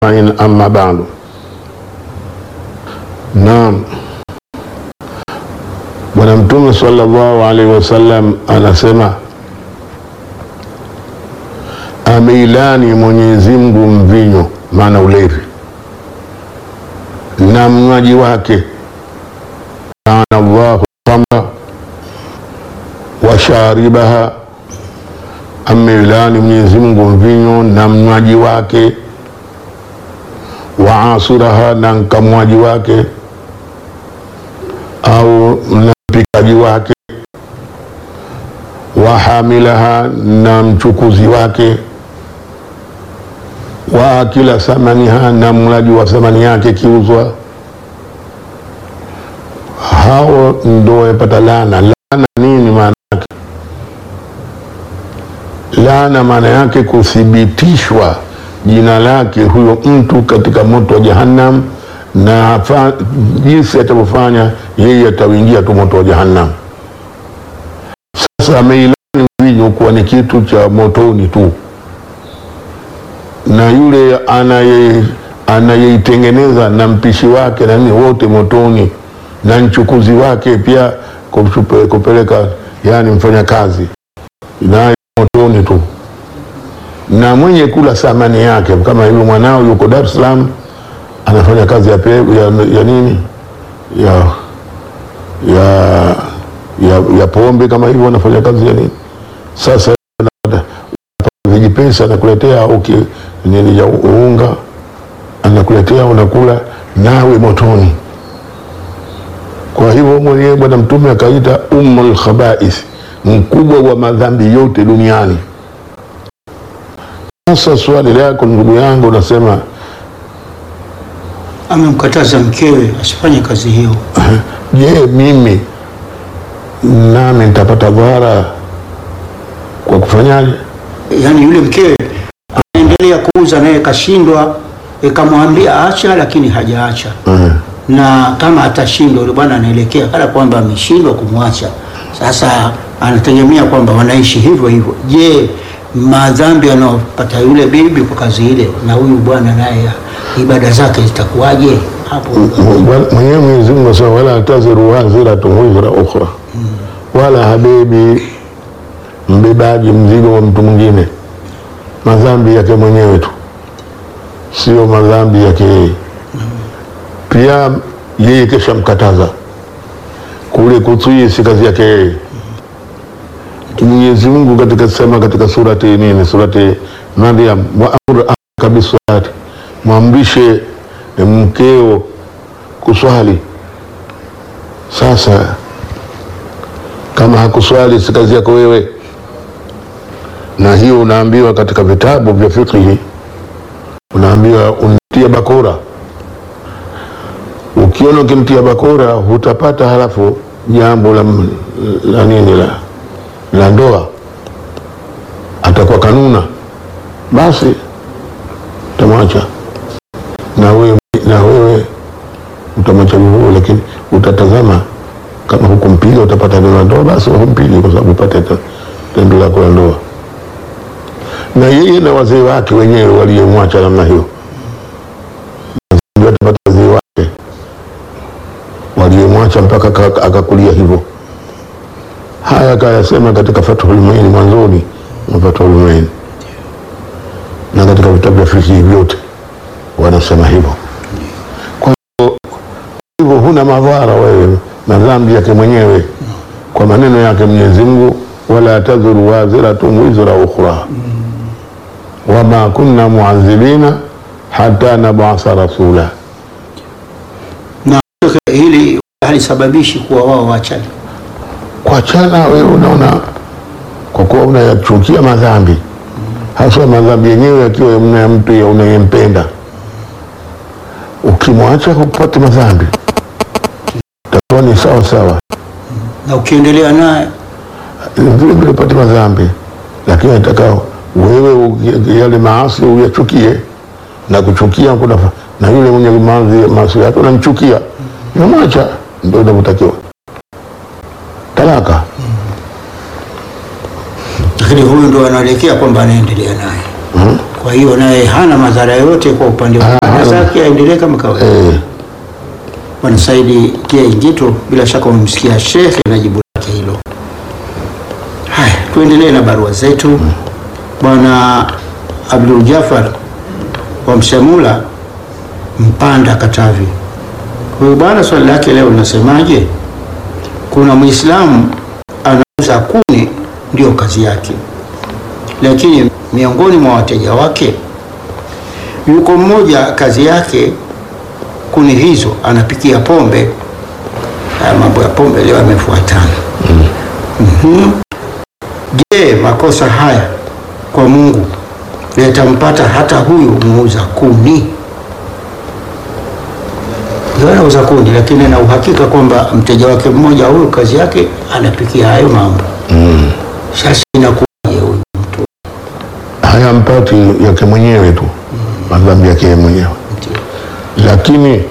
أجمعين أما بعد Naam, Bwana Mtume sallallahu alaihi wasallam anasema ameilani Mwenyezi Mungu mvinyo, maana ulevi na mnywaji wake, laana Allahu khamra wa sharibaha, ameilani Mwenyezi Mungu mvinyo na mnywaji wake, wa asiraha, na mkamwaji wake au na mpikaji wake, wa hamilaha, na mchukuzi wake, wa akila thamaniha, na mlaji wa thamani yake kiuzwa. Hao ndo wamepata laana. Laana nini maana yake? Laana maana yake kuthibitishwa jina lake huyo mtu katika moto wa Jahannam na fa- jinsi atavyofanya yeye atauingia tu moto wa Jahannam. Sasa ameilani mvinyo kuwa ni kitu cha motoni tu, na yule anaye anayeitengeneza na mpishi wake na nini wote motoni, na mchukuzi wake pia kuchupe- kupeleka, yani mfanya kazi naye motoni tu, na mwenye kula thamani yake, kama hivyo mwanao yuko Dar es Salaam anafanya kazi ya, pe, ya, ya nini ya, ya, ya, ya pombe kama hivyo, anafanya kazi ya nini sasa, anapata vijipesa anakuletea au ki- nini ya unga anakuletea, unakula nawe motoni. Kwa hivyo mwenyewe Bwana Mtume akaita ummul khabais, mkubwa wa madhambi yote duniani. Sasa swali lako ndugu yangu, unasema amemkataza mkewe asifanye kazi hiyo. Je, mimi nami nitapata dhara kwa kufanyaje? Yaani yule mkewe anaendelea kuuza naye kashindwa, ikamwambia acha, lakini hajaacha Mhm. na kama atashindwa, yule bwana anaelekea kana kwamba ameshindwa kumwacha. Sasa anategemea kwamba wanaishi hivyo hivyo. Je, madhambi anayopata yule bibi kwa kazi ile na huyu bwana naye ibada zake zitakuwaje hapo? Bwana- Mwenyewe Mwenyezi Mungu asema wala taziru waziratun wizra ukhra, wala habebi mbebaji mzigo wa mtu mwingine, madhambi yake mwenyewe tu, sio madhambi yake yeye. Pia yeye kesha mkataza kule kutii, si kazi yake yeye. Mwenyezi Mungu katika sema katika surati nini, surati Maryam, wa amur ahlaka bisalati, mwamrishe mkeo kuswali. Sasa kama hakuswali si kazi yako wewe, na hiyo unaambiwa katika vitabu vya fiqhi, unaambiwa untia bakora. Ukiona ukimtia bakora hutapata halafu jambo la, la nini la, la ndoa, atakuwa kanuna, basi utamwacha na wewe, na wewe utamwacha hivyo, lakini utatazama kama hukumpiga utapata tendo la ndoa, basi humpigi kwa sababu upate te- tendo lako la ndoa. Na yeye na wazee wake wenyewe waliyemwacha namna hiyo, ndio atapata wazee wake waliyemwacha mpaka aka- akakulia hivyo. Haya akayasema katika Fathul Muin mwanzoni mwa Fathul Muin na katika vitabu vya fiqh vyote wanasema hivyo. Kwa hivyo hivyo huna madhara wewe na dhambi yake mwenyewe kwa maneno yake Mwenyezi Mungu, wala tadhuru waziratun wizra ukhra wama kunna muadhibina hata nabasa rasula. Na hili halisababishi kuwa wao waachane. Kuachana wewe unaona, kwa kuwa unayachukia madhambi, hasa madhambi yenyewe yakiwa mna mtu ya unayempenda, ukimwacha hupati madhambi, takuwa ni sawa sawa na ukiendelea naye vile vile upate madhambi, lakini nataka wewe uki- yale maasi uyachukie na kuchukia kuna na yule mwenye maasi maasi yake unamchukia, unamwacha, ndio inavyotakiwa. Talaka lakini huyu ndo anaelekea kwamba anaendelea naye Kwa hiyo naye hana madhara yote kwa upande wa Ah, ibada ah. zake, aendelee kama kawaida. eh, Bwana Saidi Kia Ingito, bila shaka umemsikia shekhe na jibu lake hilo. Haya, tuendelee na barua zetu. Bwana Abdul Jafar wa Msemula, Mpanda, Katavi. Huyu bwana swali lake leo linasemaje? Kuna Muislamu anauza kuni, ndio kazi yake, lakini miongoni mwa wateja wake yuko mmoja, kazi yake kuni hizo anapikia pombe. Haya mambo ya pombe leo yamefuatana. Mhm. Je, makosa haya kwa Mungu yatampata hata huyu muuza kuni? Ndio anauza kuni, lakini na uhakika kwamba mteja wake mmoja huyu kazi yake anapikia hayo mambo. Sasa inakuwaje huyu mtu? hayampati yake mwenyewe tu, madhambi yake yeye mwenyewe, lakini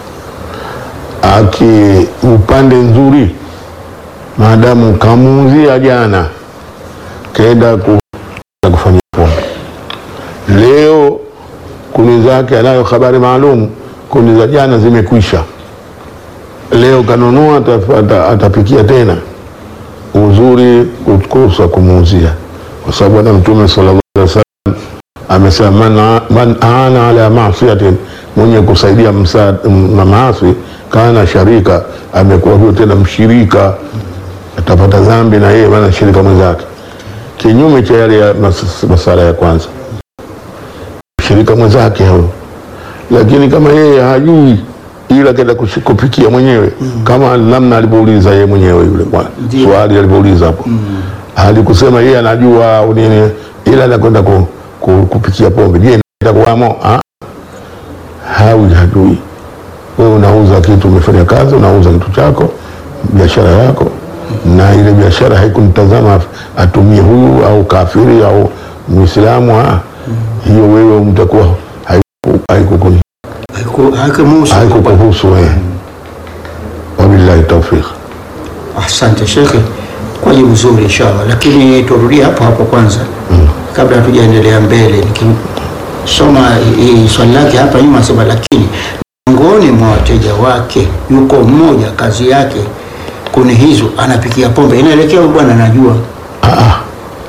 aki upande nzuri, maadamu kamuuzia jana, kaenda ku- kufanya pombe, leo kuni zake anayo habari maalum, kuni za jana zimekwisha, leo kanunua, atapata- atapikia tena uzuri kukosa kumuuzia, kwa sababu Bwana Mtume sallallahu alaihi wasallam amesema man, man aana ala masiatin, mwenye kusaidia msa- m- na maasi kana sharika, amekuwa huyo tena mshirika, atapata dhambi na yeye maana shirika mwenzake, kinyume cha yale ya mas- masala ya kwanza, shirika mwenzake huyo. Lakini kama yeye hajui ila kenda kushi- kupikia mwenyewe kama namna alivyouliza yeye mwenyewe yule bwana Ndiyo. swali alivyouliza hapo halikusema yeye anajua au nini, ila anakwenda ku, ku, kupikia pombe. Je, itakuwamo? Ah, hawi hajui. Wewe unauza kitu, umefanya kazi, unauza kitu chako, biashara yako, na ile biashara haikumtazama atumie huyu au kafiri au Muislamu. Ah, hiyo wewe mtakuwa haiku- haikukuni- Haiku- haikumuhusu. haikukuhusu wewe. Wabillahi taufiq. Asante shekhe kwa jibu zuri inshallah, lakini turudie hapo hapo kwanza kabla hatujaendelea mbele. Nikisoma hii swali lake hapa nyuma, sema lakini miongoni mwa wateja wake yuko mmoja, kazi yake kuni hizo anapikia pombe. Inaelekea huyu bwana anajua Ah, ah.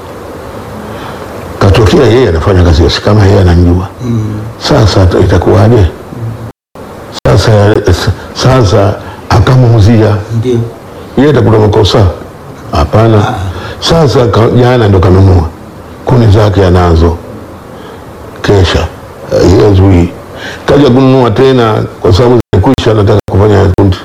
katokea yeye anafanya kazi hiyo, si kama yeye anamjua. Sasa ita- itakuwaje? Sasa sasa akamuuzia ndio yeye, atakuta makosa? Hapana. Sasa ka- jana ndo kanunua kuni zake anazo, kesha eh, yeye zui kaja kununua tena, kwa sababu zimekwisha, anataka kufanya kundi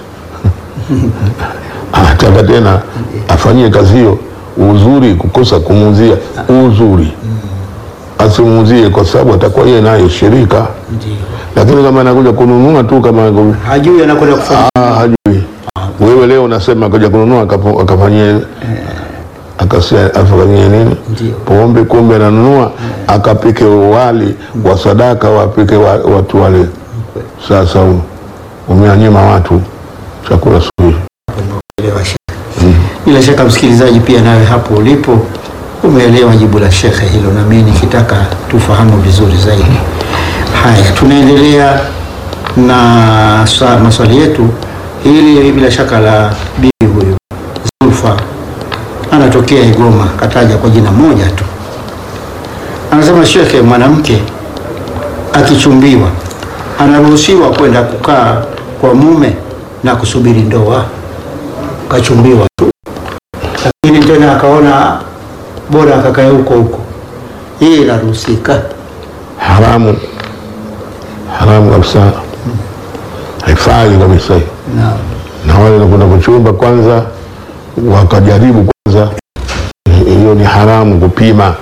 anataka tena afanyie kazi hiyo. Uzuri kukosa kumuuzia uzuri, asimuuzie kwa sababu atakuwa yeye naye shirika, ndio lakini kama anakuja kununua tu kama hajui anakwenda kufanya Ah, hajui. Wewe leo unasema akaja kununua akapo- akafanyie akasia afanyie nini Ndio. pombe, kumbe ananunua akapike wali wa sadaka wapike wa, watu wale. Sasa u- umeanyima watu chakula suluhi. Elewa shekhe. Bila shaka msikilizaji, pia nawe hapo ulipo umeelewa jibu la shekhe hilo, na mimi nikitaka tufahamu vizuri zaidi. Haya, tunaendelea na sa- maswali yetu. Hili bila shaka la bibi huyu Zulfa, anatokea Igoma, kataja kwa jina moja tu. Anasema shekhe, mwanamke akichumbiwa anaruhusiwa kwenda kukaa kwa mume na kusubiri ndoa kachumbiwa tu, lakini tena akaona bora akakae huko huko. Hii inaruhusika? Haramu, haramu kabisa, haifai kabisa hiyo. Naam. na wale wanakwenda kuchumba kwanza wakajaribu kwanza, hiyo ni haramu kupima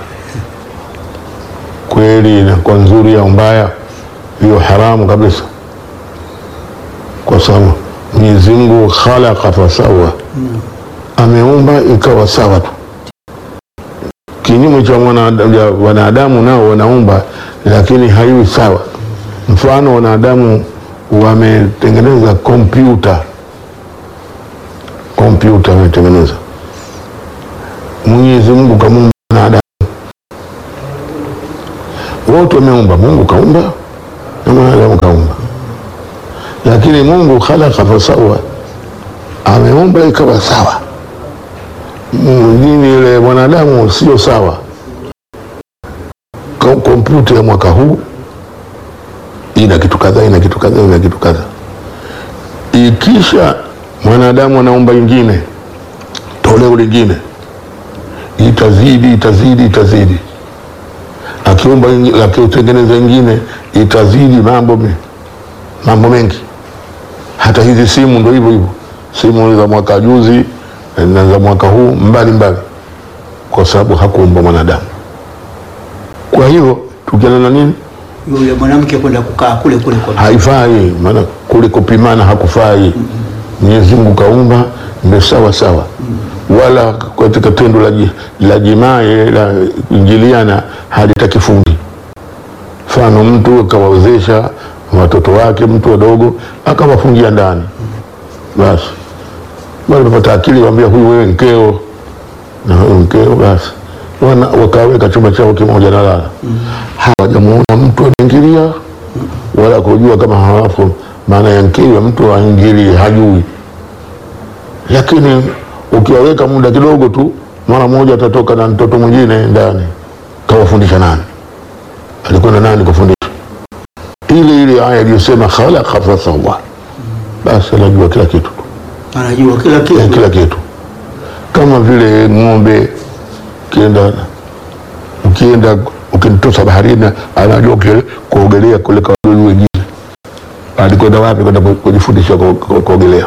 kweli inakuwa nzuri au mbaya, hiyo haramu kabisa, kwa sababu Mwenyezi Mungu khalaqa fasawa, ameumba ikawa sawa tu. Kinyume cha mwanadamu- ya wanadamu nao wanaumba, lakini haiwi sawa. Mfano, wanadamu wametengeneza kompyuta kompyuta wametengeneza. Mwenyezi Mungu kamuumba wanadamu, wote wameumba. Mungu kaumba na mwanadamu kaumba, lakini Mungu khalaqa fasawa, ameumba ikawa sawa. Nini ile mwanadamu sio sawa. Ko- Kompyuta ya mwaka huu ina kitu kadhaa, ina kitu kadhaa, ina kitu kadhaa. Ikisha mwanadamu anaumba ingine, toleo lingine, itazidi itazidi itazidi akiumba ingi- akiutengeneza ingine itazidi mambo me- mambo mengi. Hata hizi simu ndo hivyo hivyo, simu za mwaka juzi na za mwaka huu mbali mbali, kwa sababu hakuumba mwanadamu. Kwa hivyo tukiana na nini, Yule mwanamke kwenda kukaa kule kule kwa haifai, maana kule kupimana hakufai. Mwenyezi Mungu kaumba ndio sawa sawa, wala katika tendo la, ji- la jimai la kuingiliana halitaki fundi. Mfano, mtu akawawezesha watoto wake, mtu wadogo akawafungia ndani, basi wale wapata akili, waambia huyu wewe mkeo na huyu mkeo, basi wana wakaweka chumba chao kimoja na lala. Hawajamuona mtu anaingilia wala kujua kama hawafu maana ya mkewe mtu aingilie, hajui. Lakini ukiwaweka muda kidogo tu, mara moja atatoka na mtoto mwingine ndani. Kawafundisha nani? Alikwenda nani kufundisha? Ile ile aya iliyosema khalaqa fasawwa, basi anajua kila kitu anajua kila ya kitu. kila kitu, kama vile ng'ombe ukienda ukienda ukimtosa baharini, anajua kule kuogelea kule kwa wadudu wengine. Alikwenda wapi? Kwenda ku- kujifundisha ku- ku- kuogelea.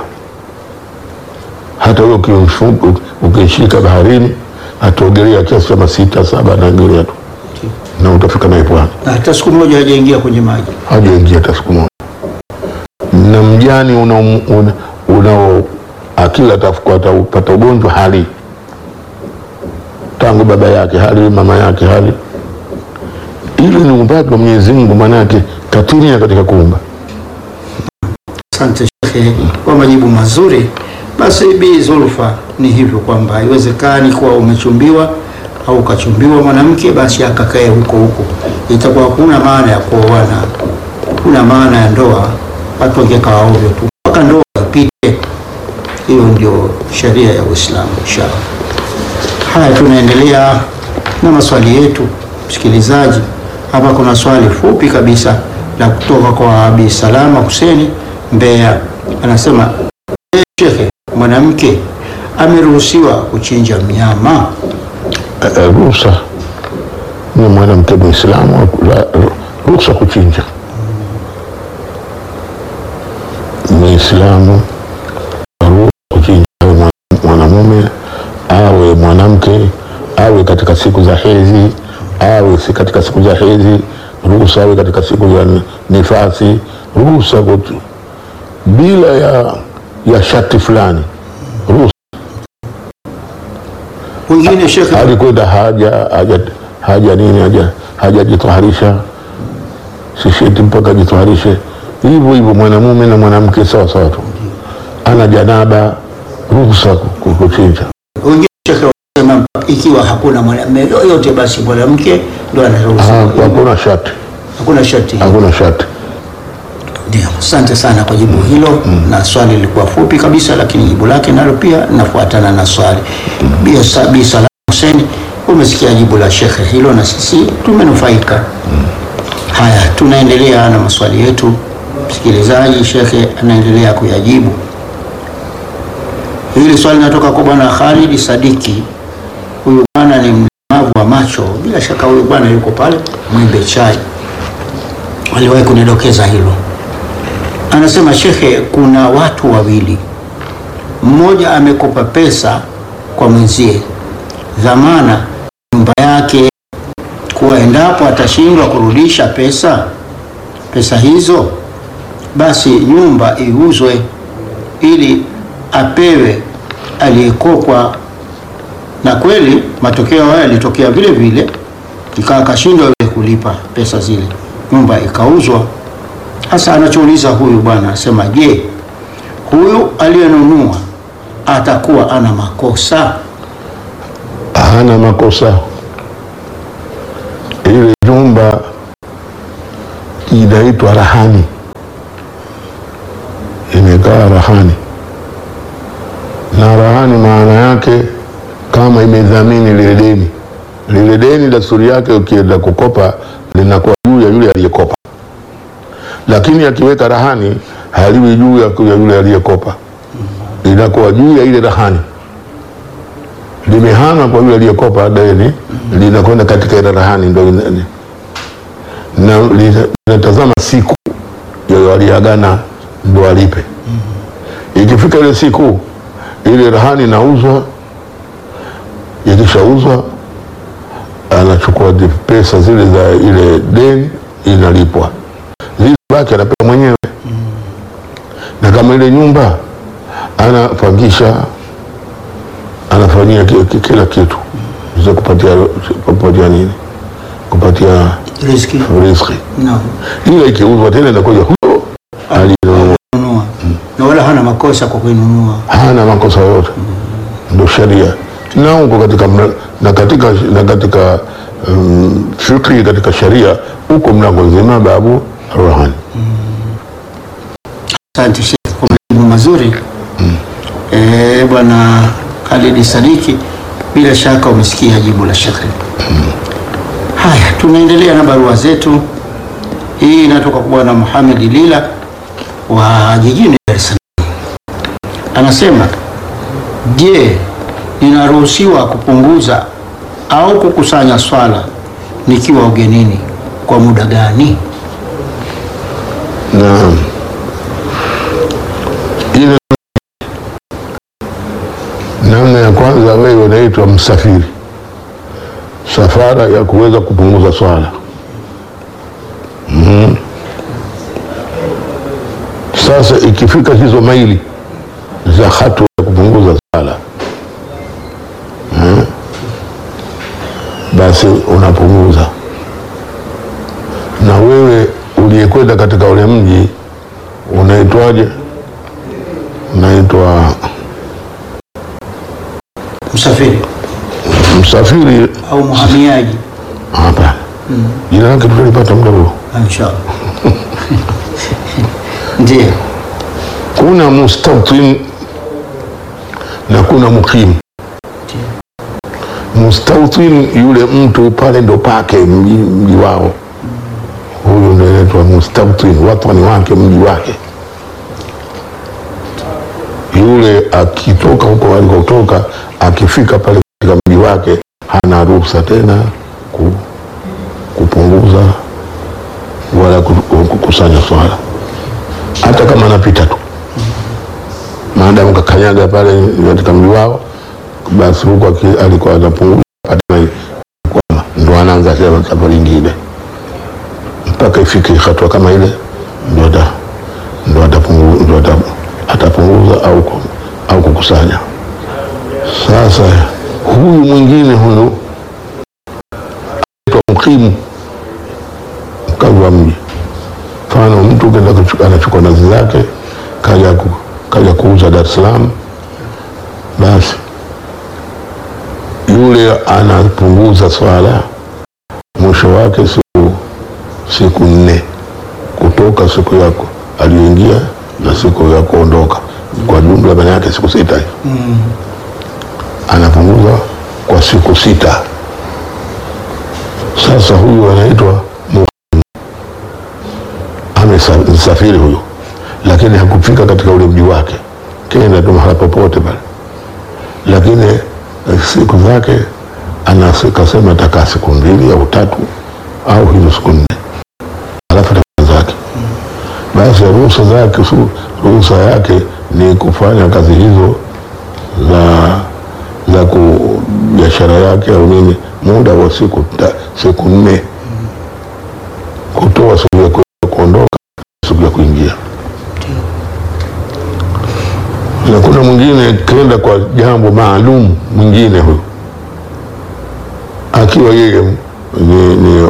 Hata wewe ukimfu- ukishika baharini, ataogelea kiasi cha masita saba, anaogelea tu na utafika naye pwani Na hata siku moja hajaingia kwenye maji. hajaingia hata siku moja. Na mjani unao una, una akili atafuka atapata ugonjwa hali tangu baba yake hali mama yake hali ile ni uumbaji wa Mwenyezi Mungu, maanake katinia katika kuumba. Asante Shekhe kwa majibu mazuri. Basi Bi Zulfa, ni hivyo kwamba haiwezekani kuwa umechumbiwa au ukachumbiwa mwanamke basi akakae huko huko, itakuwa hakuna maana ya kuoana, kuna maana ya ndoa, watu wangekaa ovyo tu mpaka ndoa ipite. Hiyo ndio sheria ya Uislamu inshallah. Haya, tunaendelea na maswali yetu, msikilizaji. Hapa kuna swali fupi kabisa la kutoka kwa Abi Salama Huseni Mbeya, anasema "Eh, Shekhe, mwanamke ameruhusiwa kuchinja mnyama? Eh, eh, Ruhusa ni mwanamke Muislamu, la- ruhusa kuchinja. Muislamu ruhusa kuchinja, awe mwana- mwanamume awe mwanamke, awe katika siku za hedhi, awe si katika siku za hedhi, ruhusa awe katika siku za ni- nifasi, ruhusa kutu- bila ya, ya shati fulani, ruhusa Wengine Shekhe, alikwenda haja haja haja nini haja hajajitaharisha sisheti mpaka ajitaharishe hivyo hivyo mwanamume na mwanamke sawa sawa tu ana janaba ruhusa ku- ku- kuchinja wengine Shekhe wanasema ikiwa hakuna mwanamume yoyote, basi mwanamke ndo Ah, anaruhusiwa, hakuna shati hakuna sharti. hakuna shati Ndio, asante sana kwa jibu hilo na swali lilikuwa fupi kabisa, lakini jibu lake nalo pia linafuatana na swali. Bi Sa- Bi Salam Hussein, umesikia jibu la shekhe hilo na sisi tumenufaika. Haya, tunaendelea na maswali yetu. Msikilizaji, shekhe anaendelea kuyajibu. Hili swali linatoka kwa bwana Khalid Sadiki. Huyu bwana ni mlemavu wa macho, bila shaka huyu bwana yuko pale Mwembe Chai, aliwahi kunidokeza hilo. Anasema shekhe, kuna watu wawili, mmoja amekopa pesa kwa mwenzie, dhamana nyumba yake, kuwa endapo atashindwa kurudisha pesa pesa hizo, basi nyumba iuzwe ili apewe aliyekopwa. Na kweli matokeo haya yalitokea vile vile, ikawa akashindwa yule kulipa pesa zile, nyumba ikauzwa. Hasa anachouliza huyu bwana asema, je, huyu aliyenunua atakuwa ana makosa? hana makosa ile nyumba inaitwa rahani, imekaa rahani. Na rahani maana yake kama imedhamini lile deni. Lile deni dasturi yake, ukienda kukopa linakuwa juu ya yule aliyekopa, lakini akiweka rahani haliwi juu ya ya yule aliyekopa, linakuwa juu ya ile rahani limehama kwa yule aliyekopa deni linakwenda katika ile rahani, ndo ina- na lina- linatazama siku ya waliagana ndo alipe. Ikifika ile siku, ile rahani inauzwa. Ikishauzwa, anachukua di- pesa zile za ile deni, inalipwa. Zile baki anapewa mwenyewe, na kama ile nyumba anapangisha anafanyia ki- ki- kila kitu za kupatia kupatia nini kupatia Riziki. riziki, Naam. ila ikiuzwa tena inakuja huyo alinunua, Nunua. Na wala hana makosa kwa kuinunua. hana makosa yote, ndo sheria na huko katika mla- na katika na katika um, fikri katika sheria huko mlango nzima babu rahani. Asante Sheikh kwa majibu mazuri. Eh, Bwana Khalid Sadiki, bila shaka umesikia jibu la Sheikh. Haya, tunaendelea na barua zetu. Hii inatoka kwa Bwana Muhammad Lila wa jijini Dar es Salaam. Anasema, je, ninaruhusiwa kupunguza au kukusanya swala nikiwa ugenini kwa muda gani? na ile namna ya kwanza, wewe unaitwa msafiri, safara ya kuweza kupunguza swala Mhm. Sasa ikifika hizo maili za hatua ya kupunguza swala Mhm. basi unapunguza na wewe uliyekwenda katika ule mji unaitwaje? Unaitwa Msafiri msafiri? au mhamiaji? Hapana, jina lake tutalipata muda huo. Inshallah. Ndiyo. Kuna mustautin na kuna mukim. Mustautin yule mtu pale ndo pake mji, mji wao, huyu ndo inaitwa mustautin, watani wake, mji wake. Yule akitoka huko alikotoka, akifika pale katika mji wake, hana ruhusa tena ku, kupunguza wala ku- ku- kukusanya swala, hata kama anapita tu maadamu kakanyaga pale katika mji wao, basi huko aki- alikuwa anapunguza hatimaye kwamba ndo anaanza tena safari nyingine mpaka ifike hatua kama ile, ndo ata- ndo atapungu- ndo ata- atapunguza au, ku- au kukusanya. Sasa huyu mwingine huyu anaitwa mkimu, mkazi wa mji. Mfano mtu kenda kuchu- anachukua nazi zake kaja, ku, kaja kuuza Dar es Salaam, basi yule anapunguza swala, mwisho wake siku siku nne kutoka siku yako aliyoingia na siku ya kuondoka, kwa jumla maana yake siku sita hivi. Anapunguza kwa siku sita. Sasa huyu anaitwa amesafiri huyu, lakini hakufika katika ule mji wake, kenda tu mahala popote pale, lakini eh, siku zake ana- kasema atakaa siku mbili au tatu au hizo siku nne, alafu atakwenda zake. Basi ruhusa zake, su- ruhusa yake ni kufanya kazi hizo za za ku biashara yake au nini, muda wa siku ta, siku nne, kutoa siku ya ku- kuondoka, siku ya kuingia. Na kuna mwingine kenda kwa jambo maalum, mwingine huyu akiwa yeye ni, ni,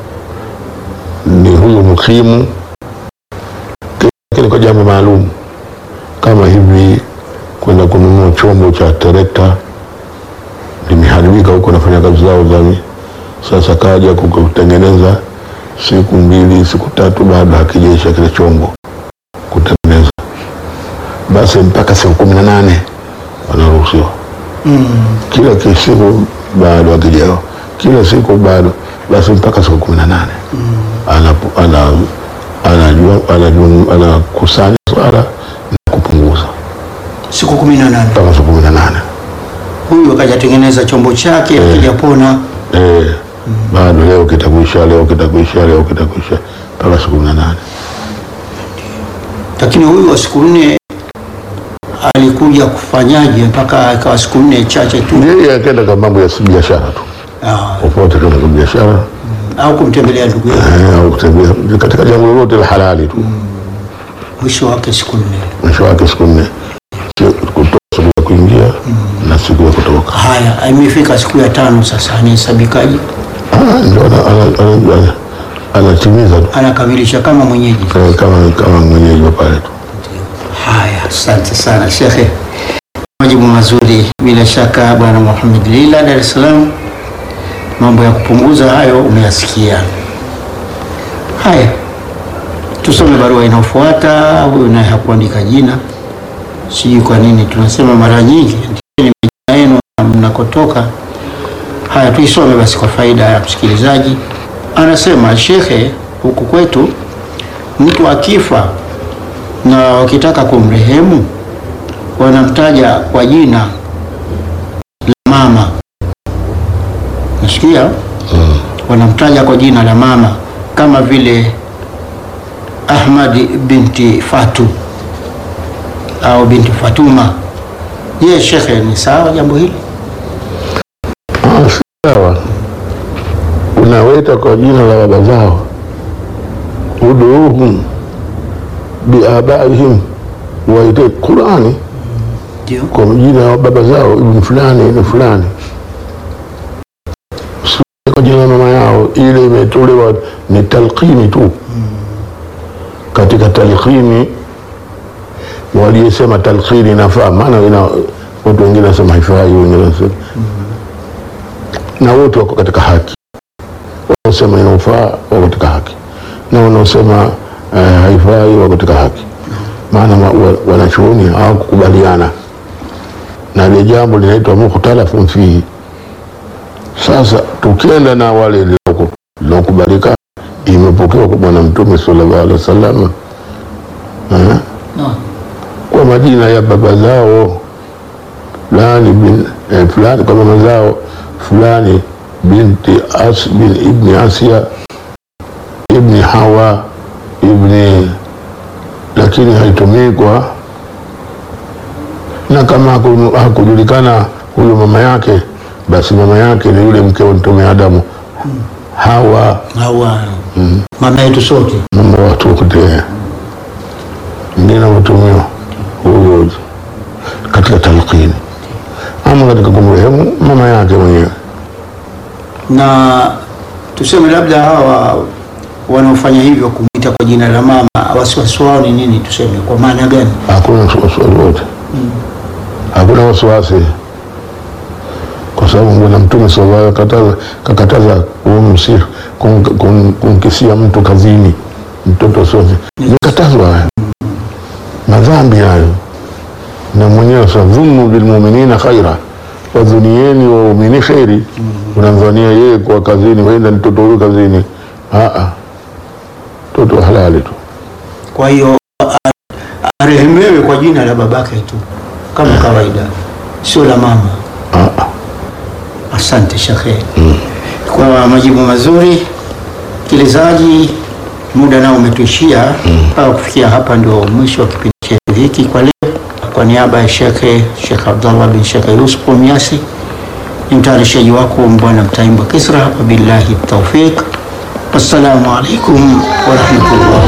ni huyu mukimu lakini kwa jambo maalum kama hivi kwenda kununua chombo cha terekta limeharibika huko, nafanya kazi zao za sasa, kaja kutengeneza siku mbili siku tatu bado hakijaisha kile chombo kutengeneza, basi mpaka siku kumi na nane wanaruhusiwa kila ki- siku bado akijao kila siku bado basi mpaka siku kumi na nane Anapu- ana- anajua anajua- anakusanya swala na kupunguza siku kumi na nane mpaka siku kumi na nane huyu akajatengeneza chombo chake akijapona Eh, bado leo kitakuisha leo kitakuisha leo kitakuisha mpaka siku kumi na nane lakini huyu wa siku nne alikuja kufanyaje mpaka ikawa siku nne chache tu yeye akaenda kwa mambo ya biashara tu Ah, popote kama kwa biashara au kumtembelea ndugu yake eh, au kutembea katika jambo lolote la halali tu mwisho wake siku nne mwisho wake siku nne Sio kutoka siku ya kuingia na siku ya kutoka haya imefika siku ya tano sasa anahesabikaje Ah, ndio ana- ana- ana- ana- anatimiza tu anakamilisha kama mwenyeji Eh, kama kama mwenyeji wa pale tu haya asante sana shekhe majibu mazuri bila shaka bwana muhamed lila dar es salaam mambo ya kupunguza hayo umeyasikia haya tusome barua inayofuata huyu naye hakuandika jina sijui kwa nini tunasema mara nyingi andikeni majina yenu na mnakotoka haya tuisome basi kwa faida ya msikilizaji anasema shekhe huku kwetu mtu akifa na wakitaka kumrehemu wanamtaja kwa jina la mama nasikia wanamtaja kwa jina la mama kama vile ahmad binti fatu au binti fatuma je shekhe ni sawa jambo hili Ah, si sawa unaweta kwa jina la baba zao uduuhum biabaihim waite qurani ndio kwa jina la baba zao ibn fulani ibn fulani Si kwa jina la mama yao ile imetolewa ni talqini tu katika talqini waliyesema talqini inafaa maana ina watu wengine wanasema haifai wengine wanasema na wote wako katika haki wanaosema inaofaa wako katika haki na wanaosema eh, haifai wako katika haki maana wa- wa- wanachuoni hawakukubaliana na ile jambo linaitwa mukhtalafun fihi sasa tukienda na wale liloko- lilokubalika imepokewa kwa bwana mtume sallallahu alaihi wasallam eh, no. kwa majina ya baba zao fulani bin eh, fulani kwa mama zao fulani binti as bin ibni asia ibni hawa ibni lakini haitumii kwa na kama haku- hakujulikana huyu mama yake basi mama yake ni yule mke wa mtume adamu hawa hawa mama yetu sote mama watu wote ndio inavyotumiwa huyo katika talqini ama katika kumrehemu mama yake mwenyewe na tuseme labda hawa wanaofanya hivyo kumwita kwa jina la mama wasiwasi wao ni nini tuseme kwa maana gani hakuna wasiwasi wote hakuna wasiwasi kwa sababu bwana mtume sallallahu alaihi wasallam kakataza kumsi kum- kum- kumkisia mtu kazini mtoto sote nikatazwa hayo madhambi hayo na mwenyewe sa dhunnu bilmuminina khaira wadhunieni waumini kheri unamdhania yeye kwa kazini waenda mtoto huyu kazini Aa, mtoto halali tu kwa hiyo a- arehemewe kwa jina la babake tu kama kawaida sio la mama Aa. asante shekhe kwa majibu mazuri msikilizaji muda nao umetuishia mpaka kufikia hapa ndio mwisho wa kipindi chetu hiki kwa leo kwa niaba ya shekhe shekh abdallah bin shekhe yusuf miasi ni mtayarishaji wako bwana mtaimba kisra wabillahi taufiq wassalamu alaikum warahmatullahi